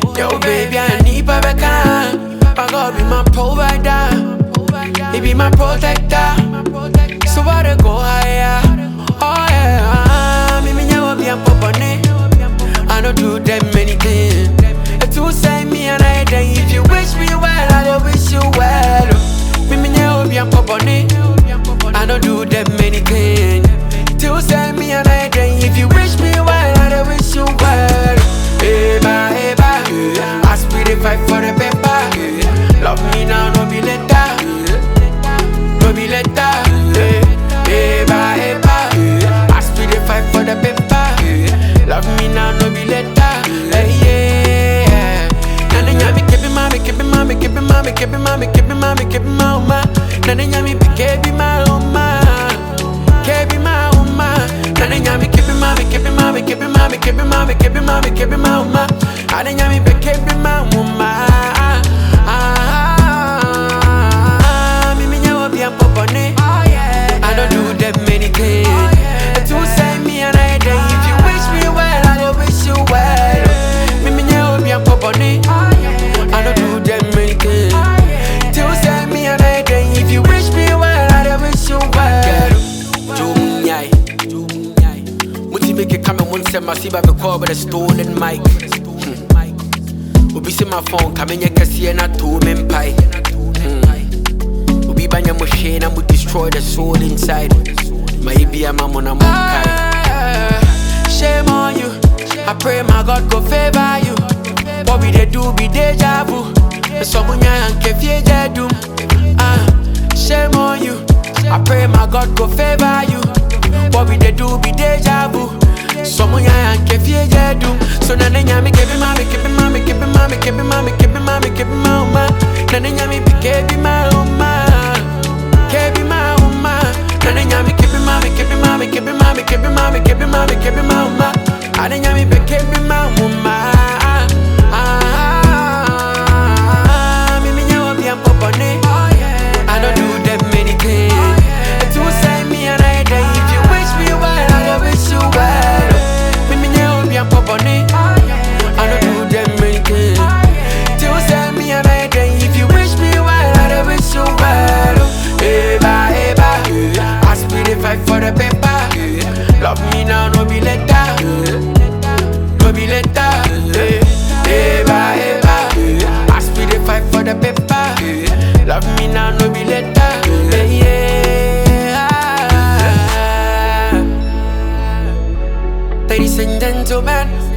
Yo, baby, I need Babaka. My God be my provider. He be my protector. So I dey go higher. Oh yeah, me me nyawo bi am popone. I don't do them anything. It to say me and I then if you wish me well, I will wish you well. Me me nyawo bi am popone. I don't do them anything. To say me and I then if you wish me well, I will wish you well. Eba, eba, I speed it fight for the paper. Love me now, no be later. No be later. Eba, eba, I speed it fight for the paper. Love me now, no be later. Hey, yeah. Nana nyami kebi mami, kebi mami, kebi mami, kebi mami, kebi mami, kebi mama. Nana nyami be kebi mama, kebi mama. Nana nyami kebi mami, kebi mami, kebi mami, kebi mami, kebi mami, kebi mama. Nana nyami be kebi mama. Ah, me me nyawo bi am popone. I don't do that many things. To say me and I then if you wish me well, I will wish you well. Me me nyawo bi am popone. I don't do that many things. To say me and I then if you wish me well, I will wish you well. Jum nyai, jum nyai. Muti make it come and one set my see by the call with a stolen mic. Hmm. Obi say my phone come in your kasi na to me pie. Obi banya mo share na mo destroy the soul inside. Maybe I'm a mon Shame on you. I pray my God go favor you. What we they do be deja vu. Someone and kefie jedum. Ah, shame on you. I pray my God go favor you. What we they do be deja vu. Someone and kefie jedum. So na nenya me kebi mami kebi mami kebi mami kebi mami kebi mami kebi mama. Na nenya me be kebi mama. Kebi mama. Na nenya me kebi mami kebi mami kebi mami kebi mami kebi mami kebi mama. Na nenya me be kebi mama. Ah, me me nyawo bi am popone. I don't do that many things. To say me and I then if you wish me well, I will wish you well. Me me nyawo bi am popone. I don't do that many things. To say me and I then if you wish me well, I will wish you well. Eba eba, I speed it fight for the paper. Love me now, no be later. No be later. Eba eba, I speed it fight for the paper. Love me now, no be later. Yeah. Ladies and gentlemen.